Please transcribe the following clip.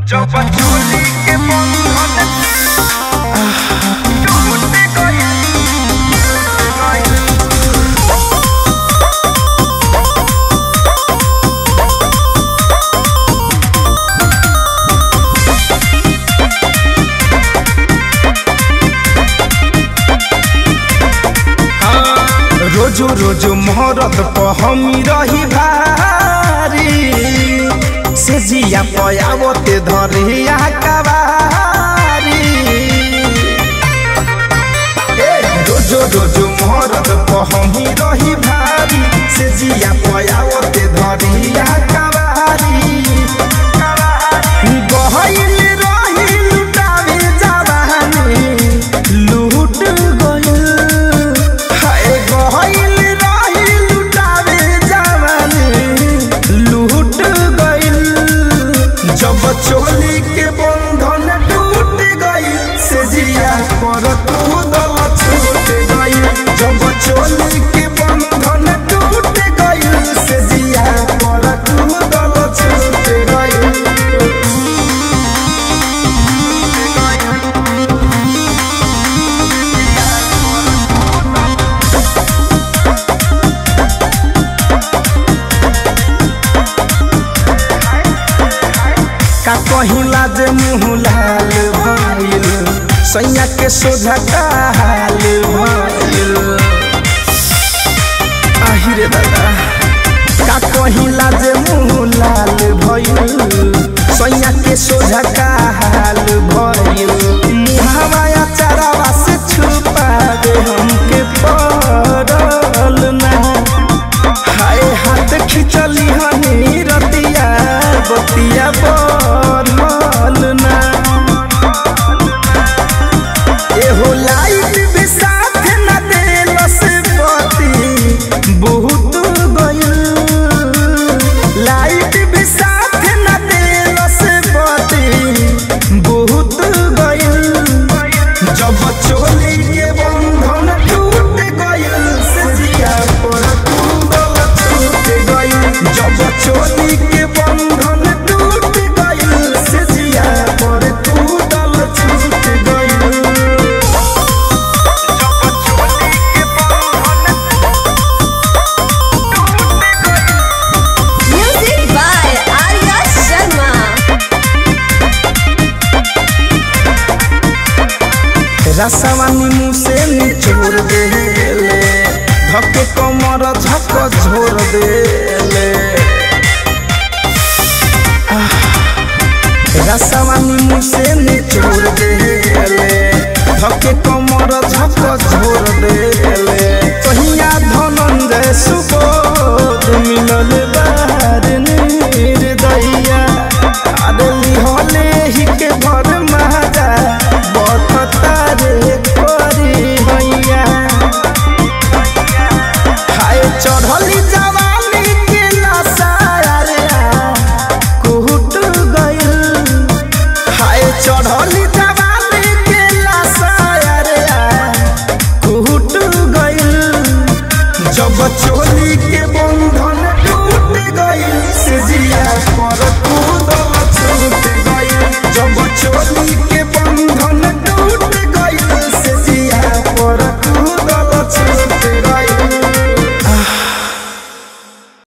जब चोली के बंधन टूट गइल रोजो रोजो मोहरत पर हमी रही भारी से जिया पयावते धरिया कवारी ए, रोजो रोजो मोहरत पर हमी रही भारी से जिया पयावते धरिया कवारी गहइल रही लुटावे जवानी लूट गइल हाय गहइल रही लुटावे जवानी लूट गइल जब चोली के बंधन टूट गइल से जिया पर तू दल छूट गइल जब चोली के बंधन टूट गइल से जिया पर तू दल छूट गइल का कहिला जे मुँह लाल भइल सैया के सोझा का हाल भइल आहिरे दादा का कहिला जे मुँह लाल भइल सैया के सोझा का हाल भइल मुहावा चारावा से छुपा दे हमके पड़ल ना हाय हाथ खिचली हनी रतिया बतिया बढ़ल ना एहो लाइट भी साथ न देलस बती बहुत गइल लाइट भी साथ न देलस बती बहुत गइल जब चोली के बंधन टूट गइल से जिया पर तू दल छूट गइल जब चोली के बंधन टूट गइल से जिया पर तू दल छूट गइल जब चोली के बंधन Music by Arya Sharma. रसवानी मुँह से निचोड़ देले धके कमर झक झोर देले आह, रसवानी मुँह से निचोड़ देले धके कमर झक झोर देले कहिया धनंजय सुबोध मिलल बा